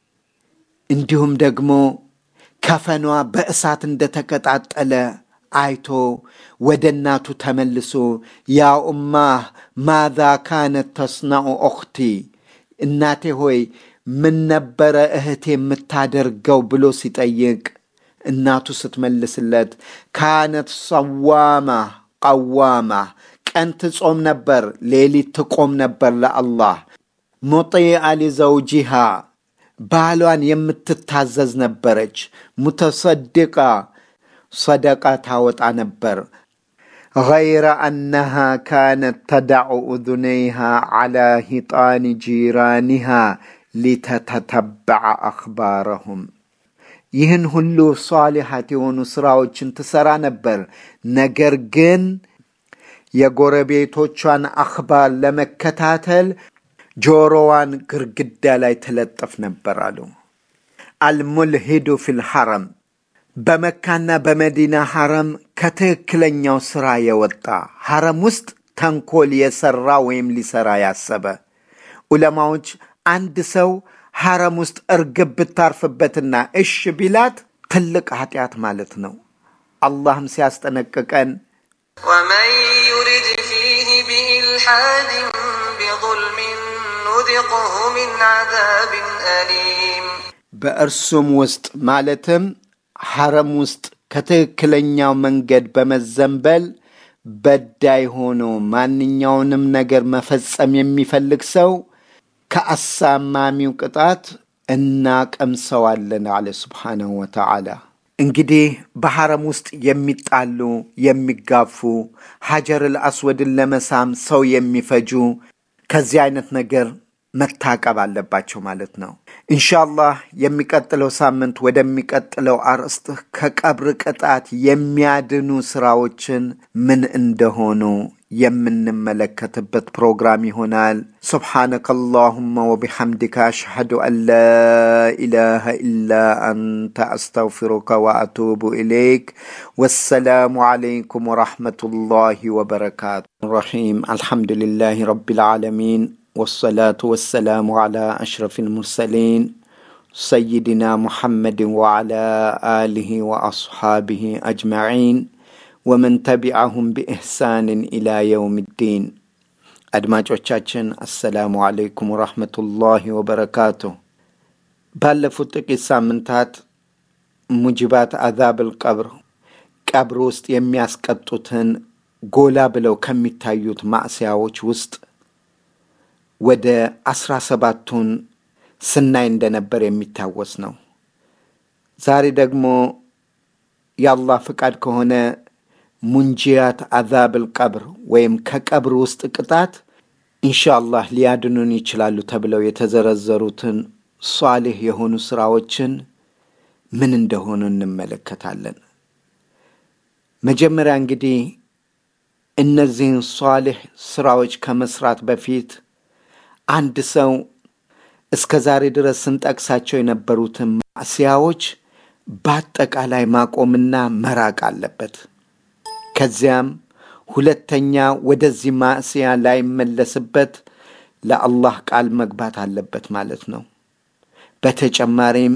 እንዲሁም ደግሞ ከፈኗ በእሳት እንደተቀጣጠለ አይቶ ወደ እናቱ ተመልሶ ያ ኡማህ ማዛ ካነት ተስናዑ ኦኽቲ እናቴ ሆይ ምን ነበረ እህቴ የምታደርገው ብሎ ሲጠይቅ እናቱ ስትመልስለት ካነት ሰዋማ ቀዋማ ቀን ትጾም ነበር፣ ሌሊት ትቆም ነበር ለአላህ ሙጢአ ሊዘውጂሃ ባሏን የምትታዘዝ ነበረች። ሙተሰድቃ ሰደቃ ታወጣ ነበር። ገይረ አነሃ ካነት ተዳዑ እዙነይሃ ዓላ ሂጣኒ ጂራኒሃ ሊተተተበዐ አኽባረሁም ይህን ሁሉ ሷሊሓት የሆኑ ስራዎችን ትሰራ ነበር። ነገር ግን የጎረቤቶቿን አኽባር ለመከታተል ጆሮዋን ግርግዳ ላይ ትለጥፍ ነበር አሉ። አልሙልሂዱ ፊል ሐረም በመካና በመዲና ሐረም ከትክክለኛው ስራ የወጣ ሐረም ውስጥ ተንኮል የሰራ ወይም ሊሰራ ያሰበ ዑለማዎች አንድ ሰው ሐረም ውስጥ እርግብ ብታርፍበትና እሽ ቢላት ትልቅ ኃጢአት ማለት ነው። አላህም ሲያስጠነቅቀን ومن يرد فيه بإلحاد بظلم نذقه من عذاب أليم በእርሱም ውስጥ ማለትም ሐረም ውስጥ ከትክክለኛው መንገድ በመዘንበል በዳይ ሆኖ ማንኛውንም ነገር መፈጸም የሚፈልግ ሰው ከአሳማሚው ቅጣት እናቀምሰዋለን አለ ስብሓነሁ ወተዓላ። እንግዲህ በሐረም ውስጥ የሚጣሉ የሚጋፉ፣ ሐጀር አልአስወድን ለመሳም ሰው የሚፈጁ፣ ከዚህ አይነት ነገር መታቀብ አለባቸው ማለት ነው። ኢንሻአላህ የሚቀጥለው ሳምንት ወደሚቀጥለው አርዕስት ከቀብር ቅጣት የሚያድኑ ስራዎችን ምን እንደሆኑ የምንመለከትበት ፕሮግራም ይሆናል። ሱብሓነከ አላሁመ ወቢሐምዲከ አሽሐዱ አን ላ ኢላሃ ኢላ አንተ አስተግፊሩከ ወአቱቡ ኢለይክ። ወሰላሙ ዓለይኩም ወረሕመቱላሂ ወበረካቱ። ረሒም አልሐምዱሊላሂ ረቢል ዓለሚን والصلاة والسلام على أشرف المرسلين سيدنا محمد وعلى آله وأصحابه أجمعين ومن تبعهم بإحسان إلى يوم الدين አድማጮቻችን አሰላሙ አለይኩም ወራህመቱላሂ ወበረካቱ። ባለፉት ጥቂት ሳምንታት ሙጅባት አዛብል ቀብር ቀብር ውስጥ የሚያስቀጡትን ጎላ ብለው ከሚታዩት ማዕስያዎች ውስጥ ወደ አስራ ሰባቱን ስናይ እንደነበር የሚታወስ ነው። ዛሬ ደግሞ የአላህ ፍቃድ ከሆነ ሙንጂያት አዛብል ቀብር ወይም ከቀብር ውስጥ ቅጣት ኢንሻአላህ ሊያድኑን ይችላሉ ተብለው የተዘረዘሩትን ሷሊህ የሆኑ ስራዎችን ምን እንደሆኑ እንመለከታለን። መጀመሪያ እንግዲህ እነዚህን ሷሊህ ስራዎች ከመስራት በፊት አንድ ሰው እስከ ዛሬ ድረስ ስንጠቅሳቸው የነበሩትን ማዕስያዎች በአጠቃላይ ማቆምና መራቅ አለበት። ከዚያም ሁለተኛ ወደዚህ ማዕስያ ላይመለስበት ለአላህ ቃል መግባት አለበት ማለት ነው። በተጨማሪም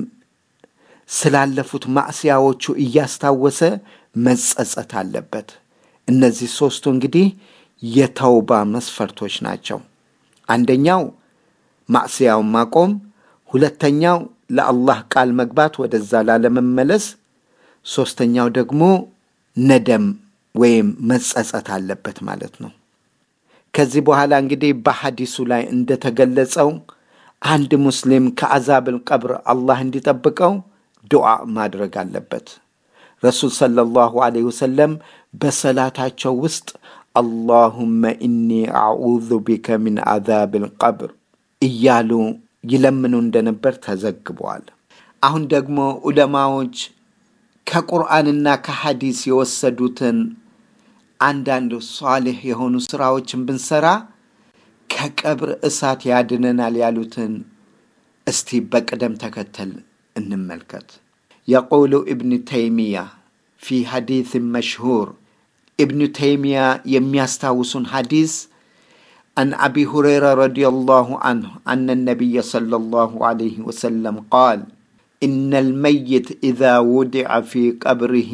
ስላለፉት ማዕስያዎቹ እያስታወሰ መጸጸት አለበት። እነዚህ ሦስቱ እንግዲህ የተውባ መስፈርቶች ናቸው። አንደኛው ማዕስያውን ማቆም፣ ሁለተኛው ለአላህ ቃል መግባት ወደዛ ላለመመለስ፣ ሦስተኛው ደግሞ ነደም ወይም መጸጸት አለበት ማለት ነው። ከዚህ በኋላ እንግዲህ በሐዲሱ ላይ እንደተገለጸው አንድ ሙስሊም ከአዛብል ቀብር አላህ እንዲጠብቀው ዱዓ ማድረግ አለበት። ረሱል ሰለላሁ ዐለይሂ ወሰለም በሰላታቸው ውስጥ አላሁመ ኢኒ አዑዙ ቢከ ሚን አዛብል ቀብር እያሉ ይለምኑ እንደነበር ተዘግበዋል። አሁን ደግሞ ዑለማዎች ከቁርአንና ከሐዲስ የወሰዱትን አንዳንድ ሷሊህ የሆኑ ስራዎችን ብንሰራ ከቀብር እሳት ያድነናል ያሉትን እስቲ በቅደም ተከተል እንመልከት። የቁሉ እብን ተይሚያ ፊ ሐዲስ መሽሁር ابن تيمية يميستاوسون حديث عن أبي هريرة رضي الله عنه أن النبي صلى الله عليه وسلم قال إن الميت إذا وضع في قبره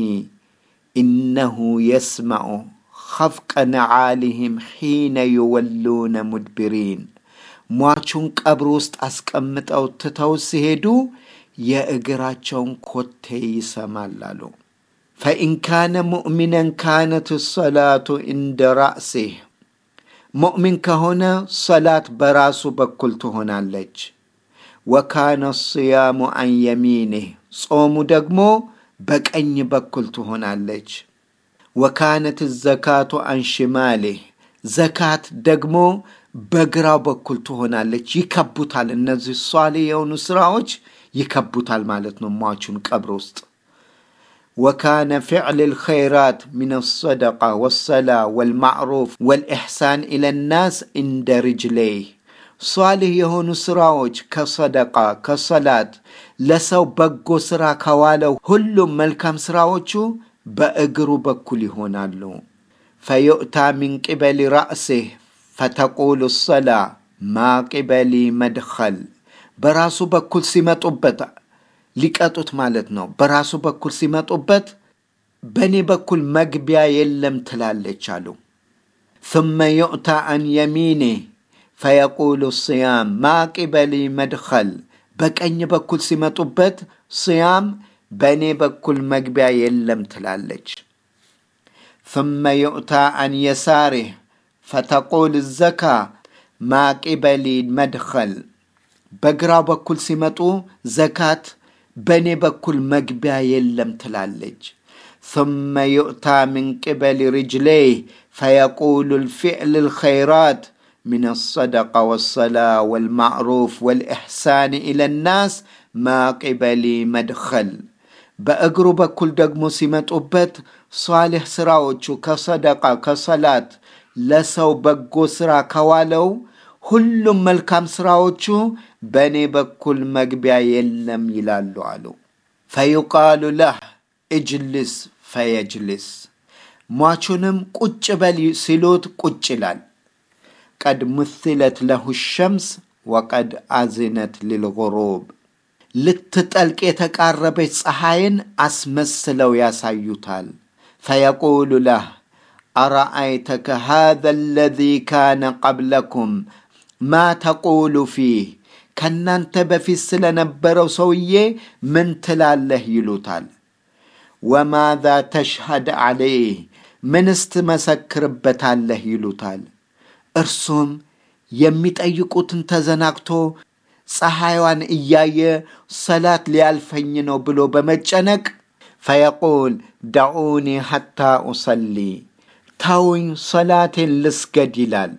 إنه يسمع خفق نعالهم حين يولون مدبرين ሟቹን ቀብር ውስጥ አስቀምጠው ትተው ሲሄዱ የእግራቸውን ኮቴ ይሰማል አሉ። ፈኢን ካነ ሙእሚነን ካነት ሰላቱ እንደ ራእሲህ ሙእሚን ከሆነ ሰላት በራሱ በኩል ትሆናለች። ወካነ ስያሙ አን የሚኒህ ጾሙ ደግሞ በቀኝ በኩል ትሆናለች። ወካነት ዘካቱ አን ሽማሌህ ዘካት ደግሞ በግራው በኩል ትሆናለች። ይከቡታል። እነዚህ ሷሊ የሆኑ ስራዎች ይከቡታል ማለት ነው ሟቹን ቀብር ውስጥ وكان فعل الخيرات من الصدقة والصلاة والمعروف والإحسان إلى الناس عند رجليه صالح የሆኑ ስራዎች ከሰደቃ ከሰላት ለሰው በጎ ስራ ከዋለው ሁሉም መልካም ስራዎቹ በእግሩ በኩል ይሆናሉ። ፈዩእታ ሚን ቅበሊ ራእሲህ ፈተቁሉ ሰላ ማ ቅበሊ መድኸል በራሱ በኩል ሲመጡበት ሊቀጡት ማለት ነው። በራሱ በኩል ሲመጡበት በእኔ በኩል መግቢያ የለም ትላለች አሉ። ثم يؤتى عن يمينه فيقول الصيام ما قبلي مدخل በቀኝ በኩል ሲመጡበት صيام በእኔ በኩል መግቢያ የለም ትላለች። ثم يؤتى عن يساره فتقول الزكاة ما قبلي مدخل በግራው በኩል ሲመጡ ዘካት በእኔ በኩል መግቢያ የለም ትላለች። ثم يؤتى من قبل رجليه فيقول الفعل الخيرات من الصدقة والصلاة والمعروف والإحسان إلى الناس ما قبلي مدخل በእግሩ በኩል ደግሞ ሲመጡበት ሷሊህ ስራዎቹ ከሰደቃ ከሰላት ለሰው በጎ ስራ ከዋለው ሁሉም መልካም ስራዎቹ በእኔ በኩል መግቢያ የለም ይላሉ አሉ። ፈዩቃሉ ለህ እጅልስ ፈየጅልስ ሟቹንም ቁጭ በል ሲሉት ቁጭ ይላል። ቀድ ምትለት ለሁ ሸምስ ወቀድ አዝነት ልልغሩብ ልትጠልቅ የተቃረበች ፀሐይን አስመስለው ያሳዩታል። ፈየቁሉ ለህ አረአይተከ ሃذا الذي كان قبلكم ማ ተቁሉ ፊህ ከእናንተ በፊት ስለነበረው ሰውዬ ምን ትላለህ ይሉታል። ወማዛ ተሽሀድ ዓለይህ ምንስ ትመሰክርበታለህ ይሉታል። እርሱም የሚጠይቁትን ተዘናግቶ ፀሐይዋን እያየ ሰላት ሊያልፈኝ ነው ብሎ በመጨነቅ ፈየቁል ደዑኒ ሐታ ኡሰሊ ተውኝ ሰላቴን ልስገድ ይላል።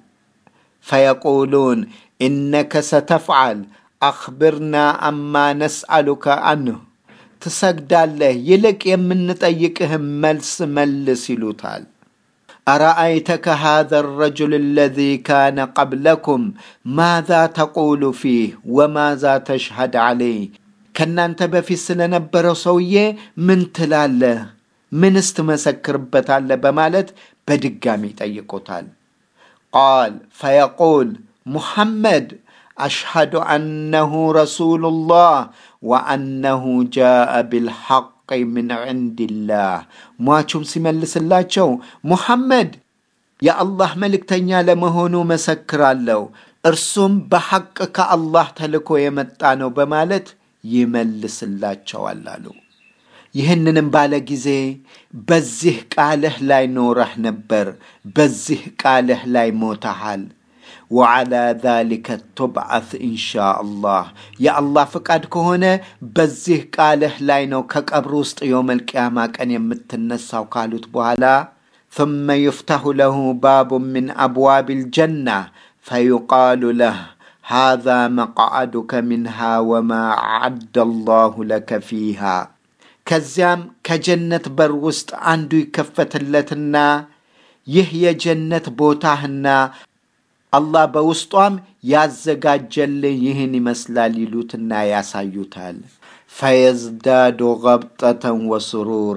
ፈየቁሉን ኢነከ ሰተፍዓል አኽብርና አማ ነስአሉከ አንሁ ትሰግዳለህ፣ ይልቅ የምንጠይቅህም መልስ መልስ ይሉታል። አረአይተከ ሃذا الرجل الذي كان قبلكم ماذا تقول فيه وماذا تشهد عليه ከእናንተ በፊት ስለነበረው ሰውዬ ምን ትላለህ? ምንስ ትመሰክርበታለህ? በማለት በድጋሚ ይጠይቁታል። ቃል ፈየቁል ሙሐመድ አሽሀዱ አነሁ ረሱሉላህ ወአነሁ ጃአ ቢልሐቅ ምን ዕንድላህ። ሟቹም ሲመልስላቸው ሙሐመድ የአላህ መልእክተኛ ለመሆኑ መሰክራለሁ፣ እርሱም በሐቅ ከአላህ ተልኮ የመጣ ነው በማለት ይመልስላቸዋል አሉ። ይህንንም ባለ ጊዜ በዚህ ቃልህ ላይ ኖረህ ነበር፣ በዚህ ቃልህ ላይ ሞተሃል። ወዓላ ዛሊከ ቱብዓት ኢንሻ አላህ የአላህ ፍቃድ ከሆነ በዚህ ቃልህ ላይ ነው ከቀብር ውስጥ የውመል ቅያማ ቀን የምትነሳው ካሉት በኋላ ثم يفتح له باب من أبواب الجنة فيقال له هذا مقعدك منها وما أعد الله لك فيها ከዚያም ከጀነት በር ውስጥ አንዱ ይከፈትለትና ይህ የጀነት ቦታህና አላህ በውስጧም ያዘጋጀልህ ይህን ይመስላል ይሉትና ያሳዩታል። ፈየዝዳዱ ገብጠተን ወስሩራ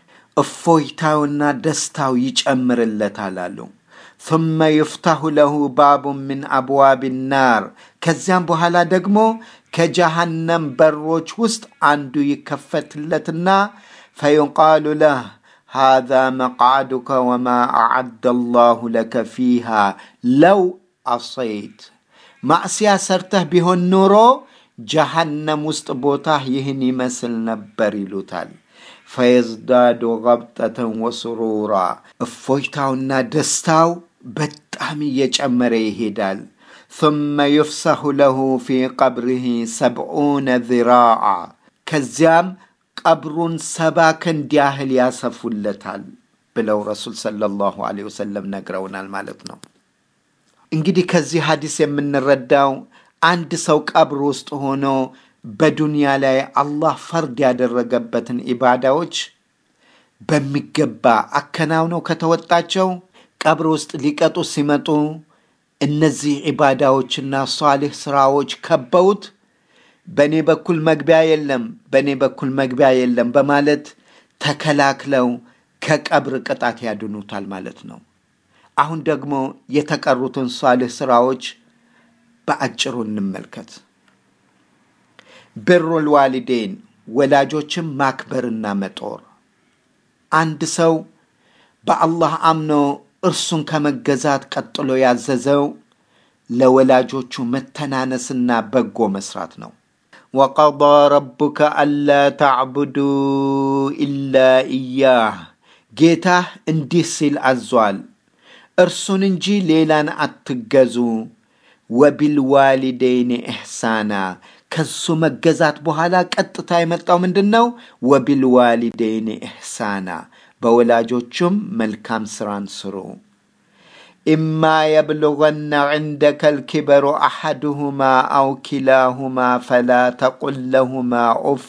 እፎይታውና ደስታው ይጨምርለታል አሉ። ثم يفتح له باب من أبواب النار ከዚያም በኋላ ደግሞ ከጀሃነም በሮች ውስጥ አንዱ ይከፈትለትና ፈዩቃሉ ለህ هذا مقعدك وما أعد الله لك فيها لو عصيت ማዕስያ ሰርተህ ቢሆን ኖሮ ጀሃነም ውስጥ ቦታህ ይህን ይመስል ነበር ይሉታል። ፈየዝዳዱ ገብጠተን ወስሩራ እፎይታውና ደስታው በጣም እየጨመረ ይሄዳል። ثم يفسح له في قبره سبعون ذراعا ከዚያም ቀብሩን ሰባ ክንድ ያህል ያሰፉለታል ብለው ረሱል ሰለላሁ ዐለይሂ ወሰለም ነግረውናል ማለት ነው። እንግዲህ ከዚህ ሐዲስ የምንረዳው አንድ ሰው ቀብር ውስጥ ሆኖ በዱንያ ላይ አላህ ፈርድ ያደረገበትን ኢባዳዎች በሚገባ አከናውነው ከተወጣቸው ቀብር ውስጥ ሊቀጡ ሲመጡ እነዚህ ኢባዳዎችና ሷሊህ ስራዎች ከበውት በእኔ በኩል መግቢያ የለም፣ በእኔ በኩል መግቢያ የለም በማለት ተከላክለው ከቀብር ቅጣት ያድኑታል ማለት ነው። አሁን ደግሞ የተቀሩትን ሷሊህ ስራዎች በአጭሩ እንመልከት። ብሩል ዋሊዴን ወላጆችን ማክበርና መጦር። አንድ ሰው በአላህ አምኖ እርሱን ከመገዛት ቀጥሎ ያዘዘው ለወላጆቹ መተናነስና በጎ መስራት ነው። ወቀዳ ረቡከ አላ ተዕቡዱ ኢላ ኢያህ ጌታህ እንዲህ ሲል አዟል፣ እርሱን እንጂ ሌላን አትገዙ። ወቢልዋሊደይን ኢሕሳና ከሱ መገዛት በኋላ ቀጥታ የመጣው ምንድን ነው? ወቢልዋሊደይን ኢሕሳና በወላጆቹም መልካም ስራን ስሩ። ኢማ የብልغነ ዕንደከ ልኪበሩ አሐድሁማ አው ኪላሁማ ፈላ ተቁል ለሁማ ኡፍ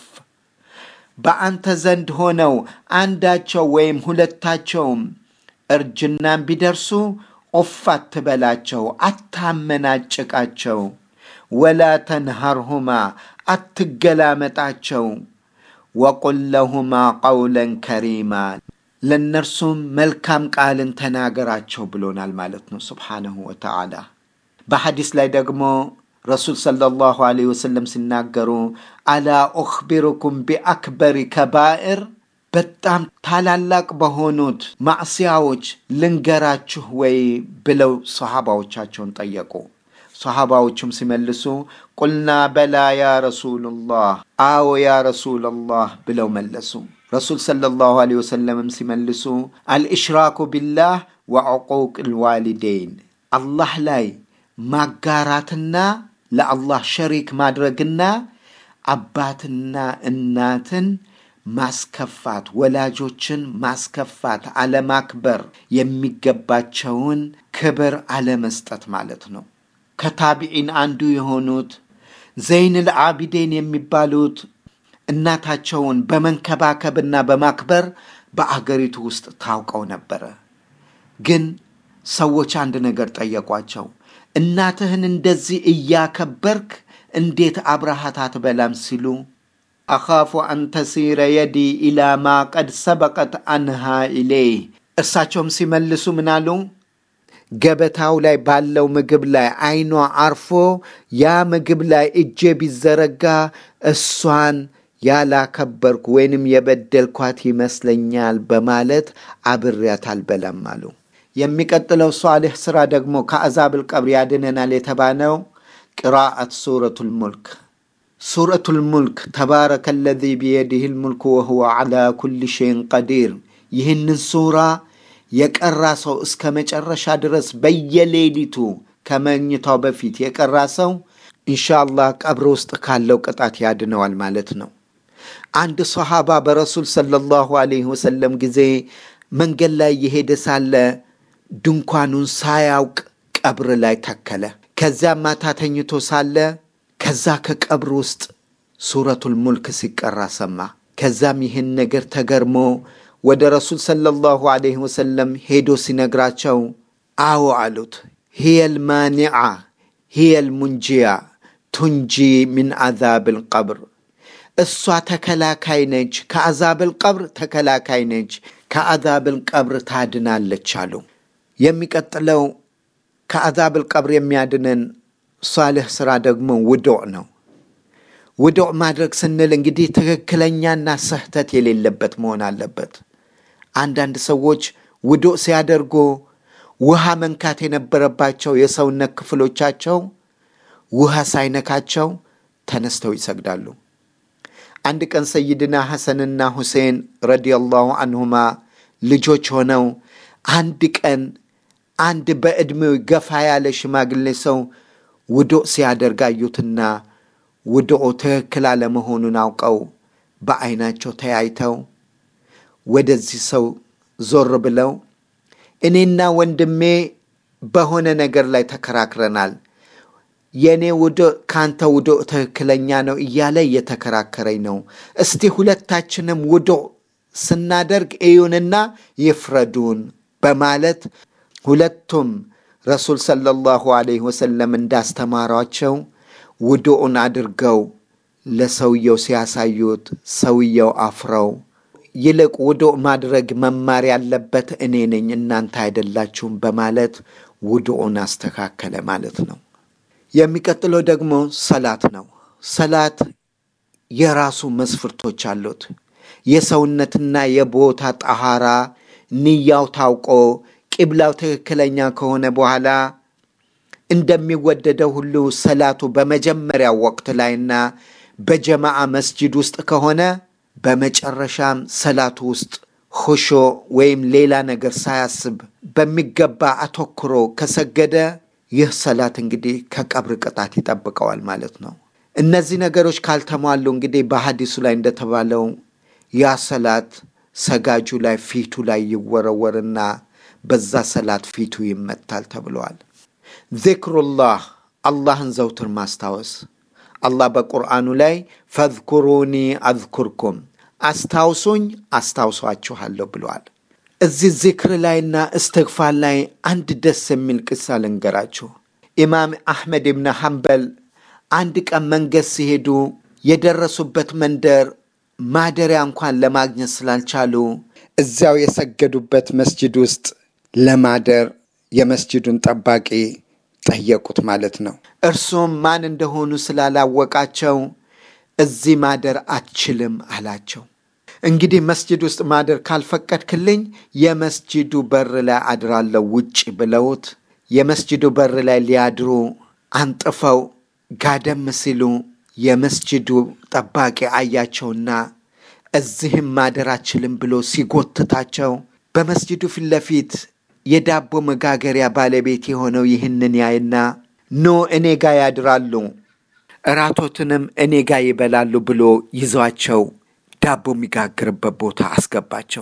በአንተ ዘንድ ሆነው አንዳቸው ወይም ሁለታቸውም እርጅናን ቢደርሱ ኦፍ አትበላቸው፣ አታመናጭቃቸው። ወላ ተንሃርሁማ አትገላመጣቸው። ወቁል ለሁማ ቀውለን ከሪማ ለእነርሱም መልካም ቃልን ተናገራቸው ብሎናል ማለት ነው ስብሓነሁ ወተዓላ። በሐዲስ ላይ ደግሞ ረሱል ሰለላሁ ዐለይሂ ወሰለም ሲናገሩ አላ ኡኽቢሩኩም ቢአክበሪ ከባኢር በጣም ታላላቅ በሆኑት ማዕስያዎች ልንገራችሁ ወይ ብለው ሰሃባዎቻቸውን ጠየቁ። ሰሃባዎቹም ሲመልሱ ቁልና በላ ያ ረሱሉላህ፣ አዎ ያ ረሱላላህ ብለው መለሱ። ረሱል ሰለላሁ ዐለይሂ ወሰለምም ሲመልሱ አልኢሽራኩ ቢላህ ወዕቁቅ ልዋሊደይን አላህ ላይ ማጋራትና ለአላህ ሸሪክ ማድረግና አባትና እናትን ማስከፋት፣ ወላጆችን ማስከፋት፣ አለማክበር፣ የሚገባቸውን ክብር አለመስጠት ማለት ነው። ከታቢዒን አንዱ የሆኑት ዘይንል አቢዴን የሚባሉት እናታቸውን በመንከባከብና በማክበር በአገሪቱ ውስጥ ታውቀው ነበረ። ግን ሰዎች አንድ ነገር ጠየቋቸው። እናትህን እንደዚህ እያከበርክ እንዴት አብረሃት አትበላም ሲሉ አኻፉ አን ተሲረ የዲ ኢላ ማ ቀድ ሰበቀት አንሃ ኢሌይህ እርሳቸውም ሲመልሱ ምናሉ ገበታው ላይ ባለው ምግብ ላይ አይኗ አርፎ ያ ምግብ ላይ እጄ ቢዘረጋ እሷን ያላከበርኩ ወይንም የበደልኳት ይመስለኛል በማለት አብሬያት አልበላም አሉ። የሚቀጥለው ሷሊሕ ስራ ደግሞ ከአዛብል ቀብር ያድነናል የተባለው ቅራአት ሱረቱል ሙልክ ሱረቱል ሙልክ ተባረከ ለዚ ቢየዲህ ልሙልክ ወሁወ ዓላ ኩል ሸይን ቀዲር ይህንን ሱራ የቀራ ሰው እስከ መጨረሻ ድረስ በየሌሊቱ ከመኝታው በፊት የቀራ ሰው ኢንሻአላህ ቀብር ውስጥ ካለው ቅጣት ያድነዋል ማለት ነው። አንድ ሰሃባ በረሱል ሰለላሁ ዐለይሂ ወሰለም ጊዜ መንገድ ላይ የሄደ ሳለ ድንኳኑን ሳያውቅ ቀብር ላይ ተከለ። ከዚያም ማታ ተኝቶ ሳለ ከዛ ከቀብር ውስጥ ሱረቱል ሙልክ ሲቀራ ሰማ። ከዛም ይህን ነገር ተገርሞ ወደ ረሱል ሰለላሁ ዐለይሂ ወሰለም ሄዶ ሲነግራቸው አዎ አሉት። ሂየል ማኒዓ ሂየል ሙንጂያ ቱንጂ ሚን አዛብል ቀብር እሷ ተከላካይ ነች፣ ከአዛብል ቀብር ተከላካይ ነች፣ ከአዛብል ቀብር ታድናለች አሉ። የሚቀጥለው ከአዛብል ቀብር የሚያድነን ሷልህ ስራ ደግሞ ውዱዕ ነው። ውዱዕ ማድረግ ስንል እንግዲህ ትክክለኛና ስህተት የሌለበት መሆን አለበት። አንዳንድ ሰዎች ውዱዕ ሲያደርጉ ውሃ መንካት የነበረባቸው የሰውነት ክፍሎቻቸው ውሃ ሳይነካቸው ተነስተው ይሰግዳሉ። አንድ ቀን ሰይድና ሐሰንና ሁሴን ረዲየላሁ አንሁማ ልጆች ሆነው አንድ ቀን አንድ በዕድሜው ገፋ ያለ ሽማግሌ ሰው ውዱእ ሲያደርግ አዩትና ውዱኡ ትክክል አለመሆኑን አውቀው በዐይናቸው ተያይተው ወደዚህ ሰው ዞር ብለው እኔና ወንድሜ በሆነ ነገር ላይ ተከራክረናል የእኔ ውዱእ ከአንተ ውዱእ ትክክለኛ ነው እያለ እየተከራከረኝ ነው። እስቲ ሁለታችንም ውዱእ ስናደርግ እዩንና ይፍረዱን በማለት ሁለቱም ረሱል ሰለላሁ ዐለይሂ ወሰለም እንዳስተማሯቸው ውዱኡን አድርገው ለሰውየው ሲያሳዩት ሰውየው አፍረው ይልቅ ውዱእ ማድረግ መማር ያለበት እኔ ነኝ እናንተ አይደላችሁም በማለት ውዱኡን አስተካከለ ማለት ነው። የሚቀጥለው ደግሞ ሰላት ነው። ሰላት የራሱ መስፍርቶች አሉት። የሰውነትና የቦታ ጠሃራ ንያው ታውቆ ቂብላው ትክክለኛ ከሆነ በኋላ እንደሚወደደው ሁሉ ሰላቱ በመጀመሪያው ወቅት ላይና በጀማዓ መስጂድ ውስጥ ከሆነ በመጨረሻም ሰላቱ ውስጥ ሆሾ ወይም ሌላ ነገር ሳያስብ በሚገባ አተኩሮ ከሰገደ ይህ ሰላት እንግዲህ ከቀብር ቅጣት ይጠብቀዋል ማለት ነው። እነዚህ ነገሮች ካልተሟሉ እንግዲህ በሐዲሱ ላይ እንደተባለው ያ ሰላት ሰጋጁ ላይ ፊቱ ላይ ይወረወርና በዛ ሰላት ፊቱ ይመታል ተብለዋል። ዚክሩላህ አላህን ዘውትር ማስታወስ አላህ በቁርአኑ ላይ ፈዝኩሩኒ አዝኩርኩም አስታውሱኝ አስታውሷችኋለሁ ብለዋል። እዚህ ዚክር ላይና እስትግፋር ላይ አንድ ደስ የሚል ቅሳ ልንገራችሁ። ኢማም አሕመድ ብን ሐንበል አንድ ቀን መንገድ ሲሄዱ የደረሱበት መንደር ማደሪያ እንኳን ለማግኘት ስላልቻሉ እዚያው የሰገዱበት መስጅድ ውስጥ ለማደር የመስጅዱን ጠባቂ ጠየቁት ማለት ነው። እርሱም ማን እንደሆኑ ስላላወቃቸው እዚህ ማደር አትችልም አላቸው። እንግዲህ መስጅድ ውስጥ ማደር ካልፈቀድክልኝ የመስጅዱ በር ላይ አድራለሁ ውጭ ብለውት የመስጅዱ በር ላይ ሊያድሩ አንጥፈው ጋደም ሲሉ የመስጅዱ ጠባቂ አያቸውና እዚህም ማደር አችልም ብሎ ሲጎትታቸው በመስጅዱ ፊት ለፊት የዳቦ መጋገሪያ ባለቤት የሆነው ይህንን ያይና ኖ እኔ ጋ ያድራሉ፣ እራቶትንም እኔ ጋ ይበላሉ ብሎ ይዟቸው ዳቦ የሚጋግርበት ቦታ አስገባቸው።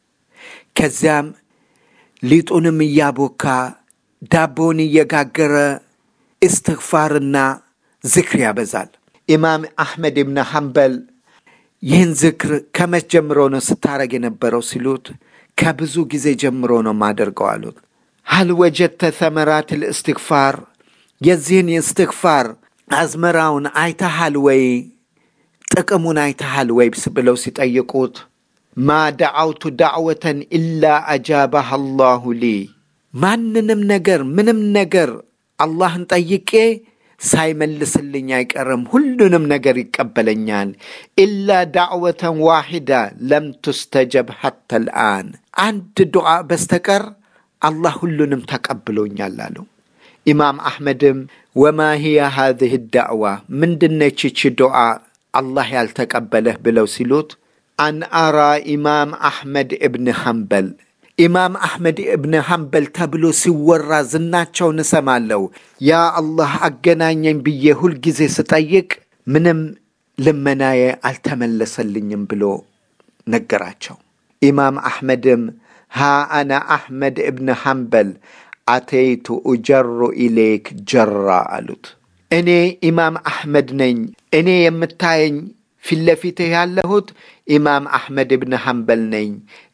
ከዚያም ሊጡንም እያቦካ ዳቦውን እየጋገረ እስትግፋርና ዝክር ያበዛል። ኢማም አሕመድ ብን ሐንበል ይህን ዝክር ከመች ጀምሮ ነው ስታረግ የነበረው ሲሉት ከብዙ ጊዜ ጀምሮ ነው ማደርገው አሉት። ሀል ወጀድተ ተመራት ልእስትግፋር የዚህን የእስትግፋር አዝመራውን አይተሃል ወይ ጥቅሙን አይተሃል ወይ ብለው ሲጠይቁት ማ ደዓውቱ ዳዕወተን ኢላ አጃባህ አላሁ ሊ ማንንም ነገር ምንም ነገር አላህን ጠይቄ ሳይመልስልኝ አይቀርም። ሁሉንም ነገር ይቀበለኛል። ኢላ ዳዕወተን ዋሂዳ ለም ቱስተጀብ ሐተ ልአን አንድ ዱዓ በስተቀር አላህ ሁሉንም ተቀብሎኛል አለው። ኢማም አሕመድም ወማ ሂየ ሃዚህ ዳዕዋ ምንድነች ይቺ ዱዓ አላህ ያልተቀበለህ ብለው ሲሉት አን አራ ኢማም አሕመድ እብን ሐንበል ኢማም አሕመድ እብን ሐንበል ተብሎ ሲወራ ዝናቸውን እሰማለሁ። ያ አላህ አገናኘኝ ብዬ ሁልጊዜ ስጠይቅ ምንም ልመናዬ አልተመለሰልኝም ብሎ ነገራቸው። ኢማም አሕመድም ሃ አነ አሕመድ እብን ሐንበል አተይቱ ኡጀሩ ኢሌክ ጀራ አሉት። እኔ ኢማም አሕመድ ነኝ። እኔ የምታየኝ ፊት ለፊትህ ያለሁት ኢማም አሕመድ እብን ሐንበል ነኝ።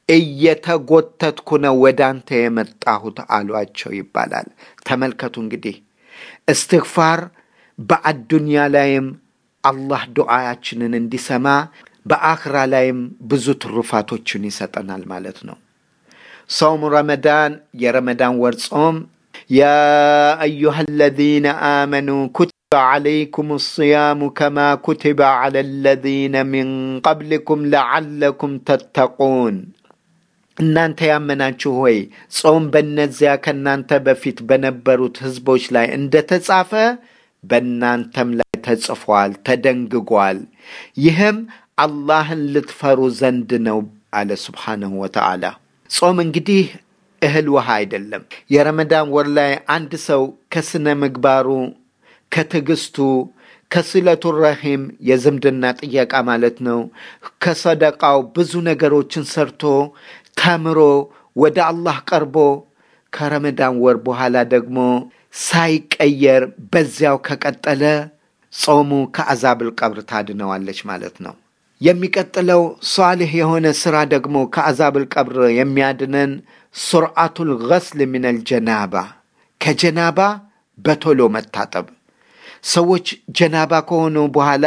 እየተጎተትኩ ነው ወደ አንተ የመጣሁት አሏቸው ይባላል። ተመልከቱ እንግዲህ እስትግፋር በአዱንያ ላይም አላህ ዱዓያችንን እንዲሰማ በአኽራ ላይም ብዙ ትሩፋቶችን ይሰጠናል ማለት ነው። ሰውም ረመዳን የረመዳን ወር ጾም ያ አዩሃ አለዚነ አመኑ ኩቲበ ዓለይኩም ስያሙ ከማ ኩቲበ ዓላ አለዚነ ሚን ቀብሊኩም ለዓለኩም ተተቁን እናንተ ያመናችሁ ሆይ ጾም በእነዚያ ከእናንተ በፊት በነበሩት ሕዝቦች ላይ እንደተጻፈ በእናንተም ላይ ተጽፏል፣ ተደንግጓል። ይህም አላህን ልትፈሩ ዘንድ ነው አለ ስብሓንሁ ወተዓላ። ጾም እንግዲህ እህል ውሃ አይደለም። የረመዳን ወር ላይ አንድ ሰው ከስነ ምግባሩ ከትዕግስቱ ከስለቱ ረሂም የዝምድና ጥየቃ ማለት ነው። ከሰደቃው ብዙ ነገሮችን ሰርቶ ተምሮ ወደ አላህ ቀርቦ ከረመዳን ወር በኋላ ደግሞ ሳይቀየር በዚያው ከቀጠለ ጾሙ ከአዛብል ቀብር ታድነዋለች ማለት ነው። የሚቀጥለው ሷልህ የሆነ ስራ ደግሞ ከአዛብል ቀብር የሚያድነን ሱርዓቱል ገስል ሚነል ጀናባ ከጀናባ በቶሎ መታጠብ ሰዎች ጀናባ ከሆኑ በኋላ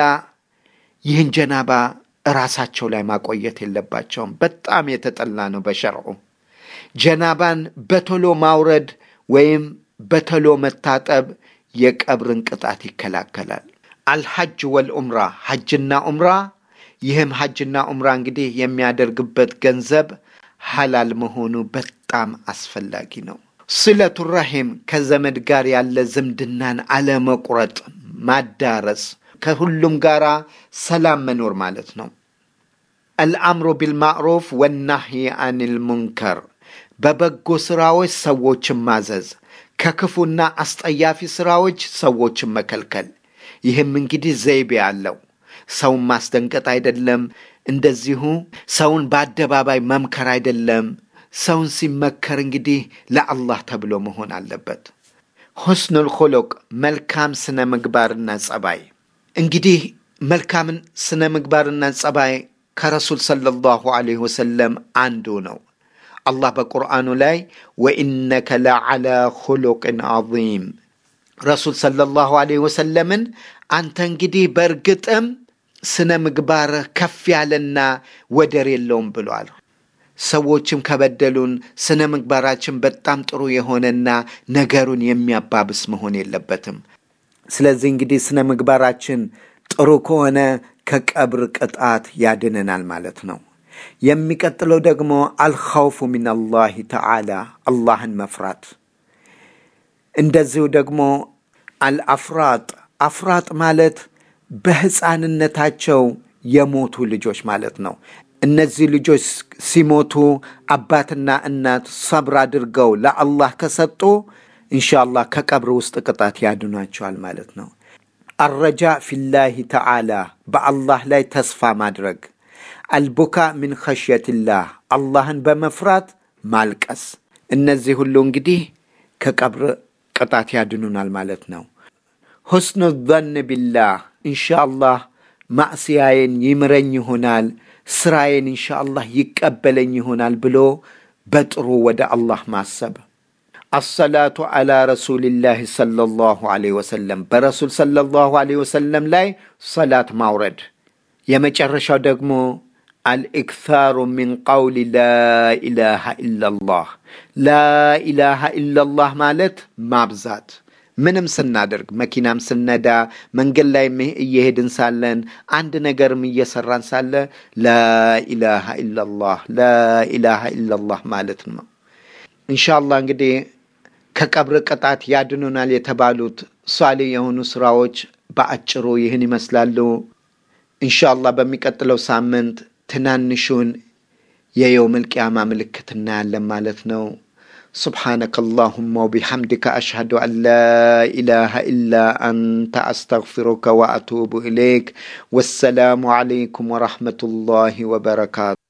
ይህን ጀናባ እራሳቸው ላይ ማቆየት የለባቸውም። በጣም የተጠላ ነው በሸርዑ። ጀናባን በቶሎ ማውረድ ወይም በቶሎ መታጠብ የቀብርን ቅጣት ይከላከላል። አልሐጅ ወልኡምራ ሐጅና ኡምራ። ይህም ሐጅና ኡምራ እንግዲህ የሚያደርግበት ገንዘብ ሐላል መሆኑ በጣም አስፈላጊ ነው። ስለቱ ረሂም ከዘመድ ጋር ያለ ዝምድናን አለመቁረጥ፣ ማዳረስ፣ ከሁሉም ጋር ሰላም መኖር ማለት ነው። አልአምሩ ቢልማዕሩፍ ወናህይ አኒል ሙንከር፣ በበጎ ስራዎች ሰዎችን ማዘዝ፣ ከክፉና አስጠያፊ ስራዎች ሰዎችን መከልከል። ይህም እንግዲህ ዘይቤ አለው። ሰውን ማስደንቀጥ አይደለም። እንደዚሁ ሰውን በአደባባይ መምከር አይደለም። ሰውን ሲመከር እንግዲህ ለአላህ ተብሎ መሆን አለበት። ሁስኑል ኹሉቅ መልካም ስነ ምግባርና ጸባይ እንግዲህ መልካምን ስነ ምግባርና ጸባይ ከረሱል ሰለላሁ ዐለይሂ ወሰለም አንዱ ነው። አላህ በቁርአኑ ላይ ወኢነከ ለዓላ ኹሉቅን ዐዚም ረሱል ሰለላሁ ዐለይሂ ወሰለምን አንተ እንግዲህ በእርግጥም ስነ ምግባርህ ከፍ ያለና ወደር የለውም ብሏል። ሰዎችም ከበደሉን ስነ ምግባራችን በጣም ጥሩ የሆነና ነገሩን የሚያባብስ መሆን የለበትም። ስለዚህ እንግዲህ ስነ ምግባራችን ጥሩ ከሆነ ከቀብር ቅጣት ያድነናል ማለት ነው። የሚቀጥለው ደግሞ አልኸውፉ ሚነላሂ ተዓላ አላህን መፍራት። እንደዚሁ ደግሞ አልአፍራጥ አፍራጥ ማለት በሕፃንነታቸው የሞቱ ልጆች ማለት ነው። እነዚህ ልጆች ሲሞቱ አባትና እናት ሰብር አድርገው ለአላህ ከሰጡ ኢንሻአላህ ከቀብር ውስጥ ቅጣት ያድኗቸዋል ማለት ነው። አረጃ ፊላሂ ተዓላ በአላህ ላይ ተስፋ ማድረግ፣ አልቡካ ሚን ኸሽየትላህ አላህን በመፍራት ማልቀስ። እነዚህ ሁሉ እንግዲህ ከቀብር ቅጣት ያድኑናል ማለት ነው። ሁስኑ ዘን ቢላህ ኢንሻአላህ ማዕስያዬን ይምረኝ ይሆናል ስራዬን ኢንሻአላህ ይቀበለኝ ይሆናል ብሎ በጥሩ ወደ አላህ ማሰብ። አሰላቱ ዓላ ረሱልላህ ሰለላሁ ዐለይሂ ወሰለም በረሱል ሰለላሁ ዐለይሂ ወሰለም ላይ ሰላት ማውረድ። የመጨረሻው ደግሞ አልኢክታሩ ሚን ቀውሊ ላኢላሃ ኢላላህ ላኢላሃ ኢላላህ ማለት ማብዛት ምንም ስናደርግ መኪናም ስነዳ መንገድ ላይ እየሄድን ሳለን አንድ ነገርም እየሰራን ሳለ ላኢላሃ ኢላላህ ላኢላሃ ኢላላህ ማለት ነው። ኢንሻአላህ እንግዲህ ከቀብር ቅጣት ያድኑናል የተባሉት ሷሌ የሆኑ ስራዎች በአጭሩ ይህን ይመስላሉ። ኢንሻአላህ በሚቀጥለው ሳምንት ትናንሹን የየውመል ቂያማ ምልክት እናያለን ማለት ነው። سبحانك اللهم وبحمدك أشهد أن لا إله إلا أنت أستغفرك وأتوب إليك والسلام عليكم ورحمة الله وبركاته